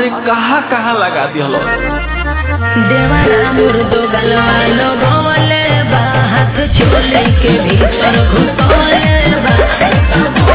अरे कहाँ कहाँ लगा दिहलो देवारा मुर्दो गलवा लगवले बा हाथ चोली के भीतर घुसवले बा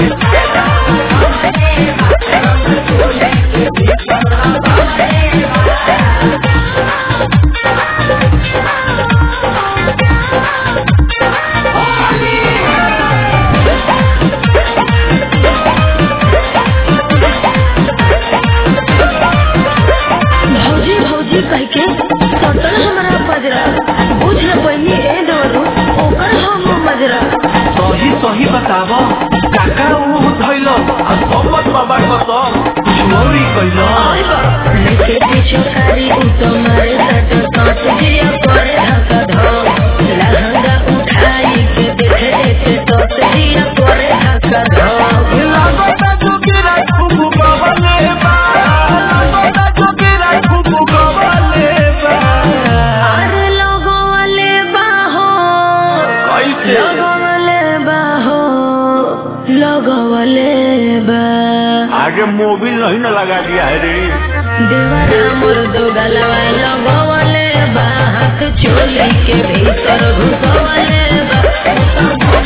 भौजी भौजी कह के सटल हमरा पजरा बुझ न पैनी ए डरू ओकर हम मजरा सही सही बताव काका ऊ धैलो आ सोमत बाबा कसम चोरी कैलो लेके पीछे कारी उतो मारे सट सट जिया करे धक्का धो लहंगा उठाई के देखे देखे तो जिया करे धक्का धो लागता जोगिरा खूब गवले बा लागता जोगिरा खूब गवले बा अरे लगवले बाहो कैसे लगवले बाहो लगवले बा आगे मोबिल नहीं न लगा दिया है रे देवरा मुर्दो गलवा लगवले बा हाथ चोली के भीतर घुसवले बा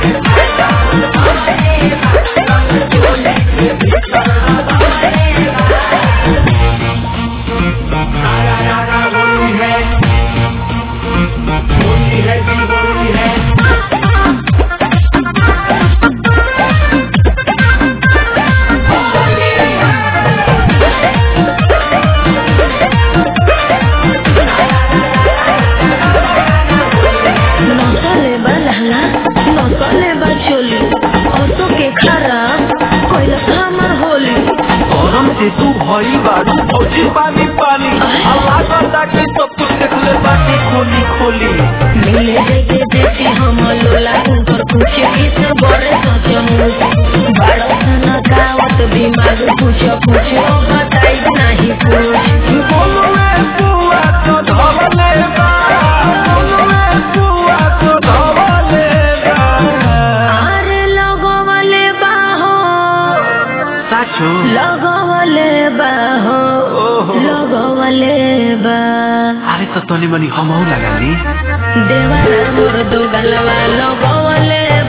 नसले बा लहंगा नसले बा चोली औसो के खराब कोइला हमर होली गरम से तू भई बारू फौजी पानी पानी अल्लाह करता कि सब कुछ देख ले बाटी खोली खोली मिले देखे देखे हम लोला ऊपर कुछ किस बड़े सोचमु बड़ा सना गावत दिमाग कुछ कुछ बताई नहीं कुछ बोलुए बुआ तो धवले बा बोलुए बुआ तो धवले बा अरे लगवले बाहो साचो लगवले बाहो ओहो। लगवले बा अरे तो तनी मनी हमहू लगा ली देवारा मुर्दो गलवा लगवले